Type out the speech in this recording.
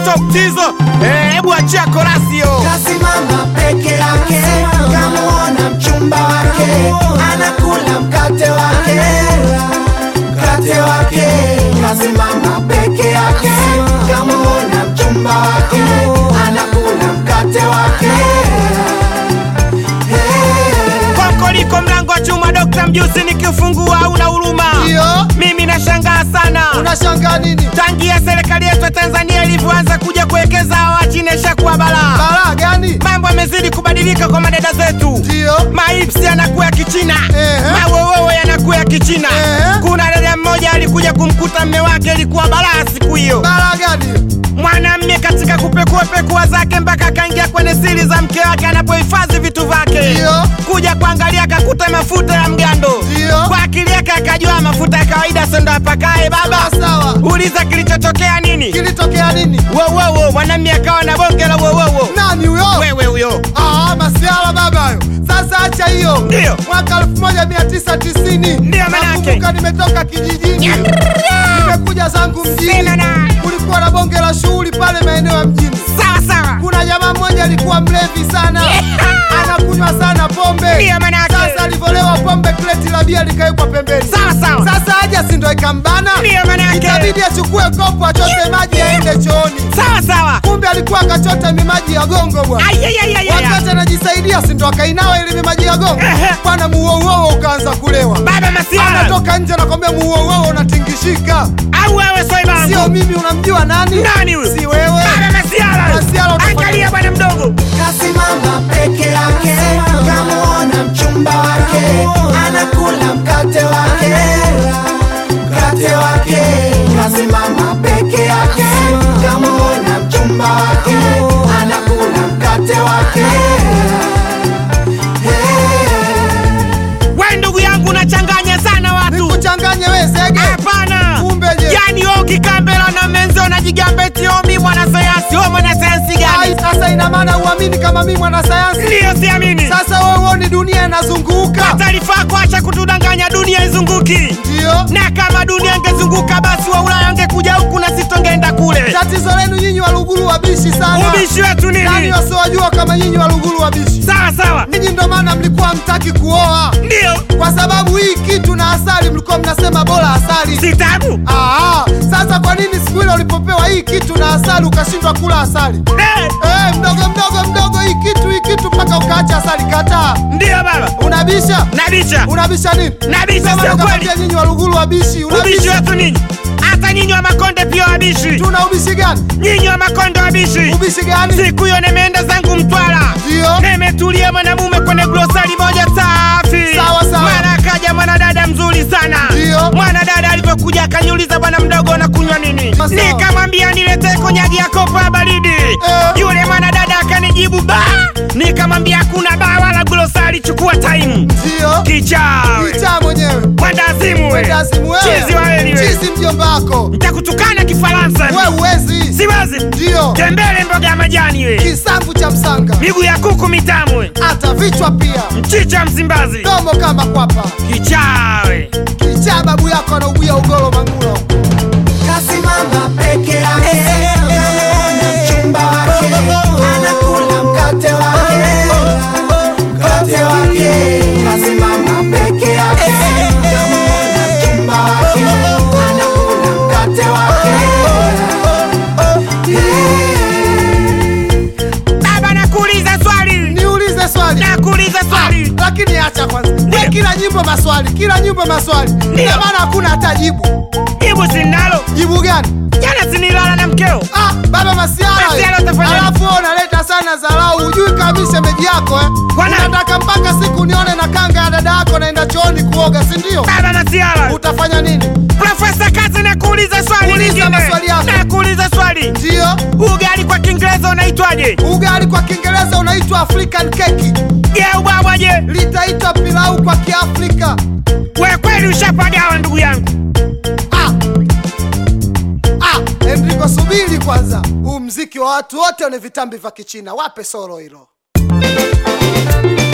top tizo. Eh, hebu achia korasio. kasimama peke yake, kamuona mchumba wake anakula mkate wake, mkate wake. Kasimama peke yake, kamuona mchumba wake anakula mkate wake. Kokoliko mlango wa chuma, Dokta Mjusi nikifungua hauna huruma. Ndio. Mimi nashangaa sana. Unashangaa nini? Tangia serikali yetu ya Tanzania ilivyoanza kuja kuwekeza hawa chini ishakuwa balaa. Balaa gani? Mambo yamezidi kubadilika kwa madada zetu. Ndio. Maipsi yanakuwa ya Kichina, Ehe. mawowowo yanakuwa ya Kichina. Ehe. Kuna dada mmoja alikuja kumkuta mme wake, ilikuwa balaa siku hiyo. Balaa gani? Mwanamme katika kupekuapekua zake mpaka akaingia kwenye siri za mke wake anapohifadhi vitu vyake, Ndio. kuja kuangalia akakuta mafuta ya mgando. Ndio. Kwa akili yake akajua mafuta ya kawaida sendo apakae. Baba, Sawa sawa. uliza kilichotokea nini? Kilitokea nini? Wowowo, mwanamme akawa na bonge la wowowo. Nani huyo? Wewe huyo Ah, masiala baba hayo. Sasa acha hiyo. Ndio. Mwaka 1990. Ndio manake. Nakumbuka nimetoka kijijini. Nimekuja zangu mjini. Sema na. Kulikuwa na bonge la shughuli pale maeneo ya mjini. sawa sawa. Kuna jamaa mmoja alikuwa mlevi sana. Anakunywa sana pombe. Ndio manake. Sasa alivyolewa pombe kreti la bia likawekwa pembeni. Sawa sawa. Sasa haja si ndo ikambana. Ndio manake. Ikabidi achukue kopo achote maji aende chooni. Sawa sawa. Kumbe alikuwa akachota mimaji ya gongo bwana. Ayayayaya. Wakati anajisaidia si ndo akainawa ili mimaji ya gongo. Ehe. Bwana muouou ukaanza kulewa. Baba Masiara Anatoka nje anakwambia muouou unatingishika. au wewe swaiba Sio mimi unamjua nani? Nani huyu? Si wewe. Baba Masiara. Masiara utafanya- Angalia bwana mdogo. Kasimama peke yake, kamuona mchumba wake anakula mkate wake, mkate wake. Kasimama peke yake, kamuona mchumba wake anakula mkate wake. We ndugu yangu unachanganya sana watu. Nikuchanganye wewe zege. Hapana. Kumbe je? Yaani wewe ukikambela na menzo unajigamba eti wewe mimi mwanasayansi. Wewe mwanasayansi Ai, gani? sasa ina maana uamini kama mimi mwanasayansi? Ndiyo siamini. Sasa wewe uoni dunia inazunguka? Taarifa kuacha kutudanganya, dunia izunguki. Ndio. Na kama dunia ingezunguka basi wa Ulaya angekuja huku na sisi tungeenda kule. Tatizo lenu nyinyi Waluguru wabishi sana. Ubishi wetu Nani nini? wasiowajua kama nyinyi Waluguru wabishi? Sawa sawa. Ninyi ndo maana mlikuwa hamtaki kuoa, Ndio. kwa sababu hii kitu na asali mlikuwa mnasema bora asali. Si tabu. Aa, sasa kwa nini siku ile ulipopewa hii kitu na asali ukashindwa kula asali? Eh, Eh, mdogo mdogo mdogo, hii kitu hii kitu mpaka ukaacha asali. Kataa. Ndio baba. Unabisha? Nabisha. Unabisha nini? Nabisha Sema sio kweli. nakwambia nyinyi Waluguru wabishi. Ubishi Unabisha? wetu ninyi. Hata nyinyi wa Makonde pia wabishi. Tuna ubishi gani? Nyinyi wa Makonde wabishi. Ubishi gani? Siku hiyo nimeenda zangu Mtwara. Ndio. Nimetulia mwanamume kwenye glosari moja safi. Sawa, sawa. Mwana akaja mwanadada mzuri sana. Ndio. Mwanadada alivyokuja akaniuliza, bwana mdogo, unakunywa nini? Sawa. Nikamwambia niletee konyagi ya kopa ya baridi. Yule mwanadada akanijibu ba. Nikamwambia hakuna ba wala glosari, chukua time. Ndio. Kichawe. Kicha mwenyewe. Kwenda azimu we. Ndasimu wewe. Chizi wa heli we. Chizi mjomba wako. Nitakutukana Kifaransa. Wewe uwezi. Siwezi. Ndio. Tembele mboga ya majani we. Kisambu cha msanga. Miguu ya kuku mitamu we. Hata vichwa pia. Mchicha Msimbazi. Domo kama kwapa. Kichawe. Kicha babu yako anaubia ugoro mangulo. Kasimama peke yake, kamuona mchumba wake anakula mkate wake, mkate wake. Kasimama peke yake, kamuona mchumba wake anakula mkate wake. Baba nakuuliza swali. Niulize swali. Nakuuliza swali. Lakini acha kwanza. We kila nyimbo maswali, kila nyimbo maswali. Ndio maana hakuna hata jibu. Jibu sinalo. Jibu gani? Jana sinilala na mkeo. Ah, baba Masiara. Masiara utafanya nini? Alafu wewe unaleta sana dharau, hujui kabisa shemeji yako eh. Kwa nani? Unataka mpaka siku nione na kanga ya dada yako naenda chooni kuoga, si ndio? Baba Masiara. Utafanya nini? Profesa Kazi nakuuliza swali Uliza lingine. maswali yako. Nakuuliza swali. Ndio. Ugali kwa Kiingereza unaitwaje? Ugali kwa Kiingereza unaitwa African cake. Je, ubwabwaje? Litaitwa pilau kwa Kiafrika. We kweli ushapagawa ndugu yangu. Ah. Ah, Enrico subiri kwanza. Huu mziki wa watu wote wenye vitambi vya Kichina, wape solo hilo.